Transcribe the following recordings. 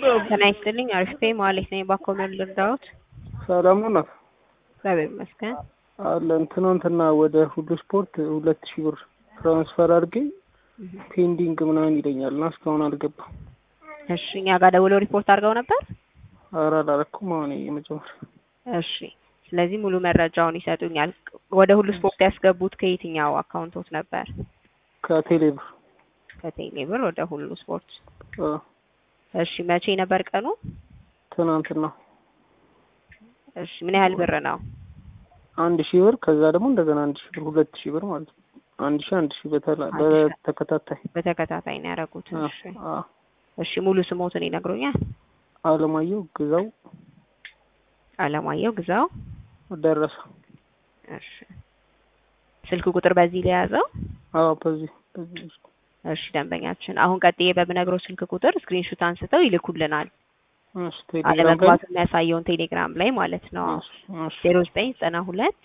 ጤና ይስጥልኝ። አሪፍ ነኝ። መሀሌት ነኝ። ባኮመን ልርዳዎት? ሰላም ነው እግዚአብሔር ይመስገን። አለን። ትናንትና ወደ ሁሉ ስፖርት ሁለት ሺህ ብር ትራንስፈር አድርጌ ፔንዲንግ ምናምን ይለኛል እና እስካሁን አልገባም። እሺ፣ እኛ ጋር ደውለው ሪፖርት አድርገው ነበር። ኧረ አላረኩም። አሁን የመጀመሪያ እሺ፣ ስለዚህ ሙሉ መረጃውን ይሰጡኛል። ወደ ሁሉ ስፖርት ያስገቡት ከየትኛው አካውንቶት ነበር? ከቴሌብር ከቴሌ ብር ወደ ሁሉ ስፖርት። አ፣ እሺ፣ መቼ ነበር ቀኑ? ትናንትና እሺ፣ ምን ያህል ብር ነው? አንድ ሺህ ብር ከዛ ደግሞ እንደገና አንድ ሺህ ብር ሁለት ሺህ ብር ማለት ነው። አንድ ሺህ አንድ ሺህ በተላ- አንድ ሺህ። በተከታታይ በተከታታይ ነው ያደረጉት። አ፣ እሺ፣ አ፣ እሺ፣ ሙሉ ስሞትን ይነግሩኛል? አለማየሁ ግዛው አለማየሁ ግዛው። ደረሰ። እሺ፣ ስልክ ቁጥር በዚህ ላይ ያዘው። አዎ በዚህ በዚህ እሺ ደንበኛችን፣ አሁን ቀጥዬ በምነግረው ስልክ ቁጥር ስክሪንሹት አንስተው ይልኩልናል። እሺ ቴሌግራም ላይ አለመግባቱ የሚያሳየውን ቴሌግራም ላይ ማለት ነው። እሺ፣ እሺ። ዜሮ ዘጠኝ ዘጠና ሁለት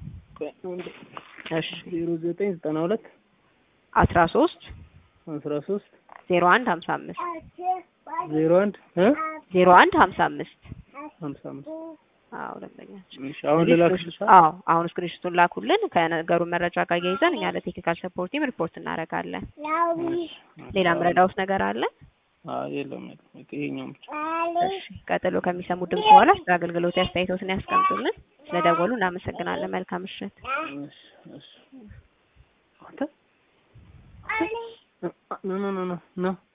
እሺ ዜሮ ዘጠኝ ዘጠና ሁለት አስራ ሶስት አስራ ሶስት ዜሮ አንድ ሀምሳ አምስት ዜሮ አንድ እ ዜሮ አንድ ሀምሳ አምስት ሀምሳ አምስት አዎ ደንበኛችን። እሺ አሁን ልላክልሽ አዎ አሁን ስክሪንሹቱን ላኩልን። ከነገሩ መረጃ ጋር እያይዘን እኛ ለቴክኒካል ሰፖርት ቲም ሪፖርት እናደርጋለን። ሌላ ምረዳውስ ነገር አለ? አዎ የለም የለም ይሄኛው ብቻ እሺ ቀጥሎ ከሚሰሙ ድምጽ በኋላ ስለ አገልግሎት አስተያየቶትን ያስቀምጡልን። ስለደወሉ እናመሰግናለን። መልካም ምሽት። እሺ እሺ አንተ ኖ ኖ ኖ ኖ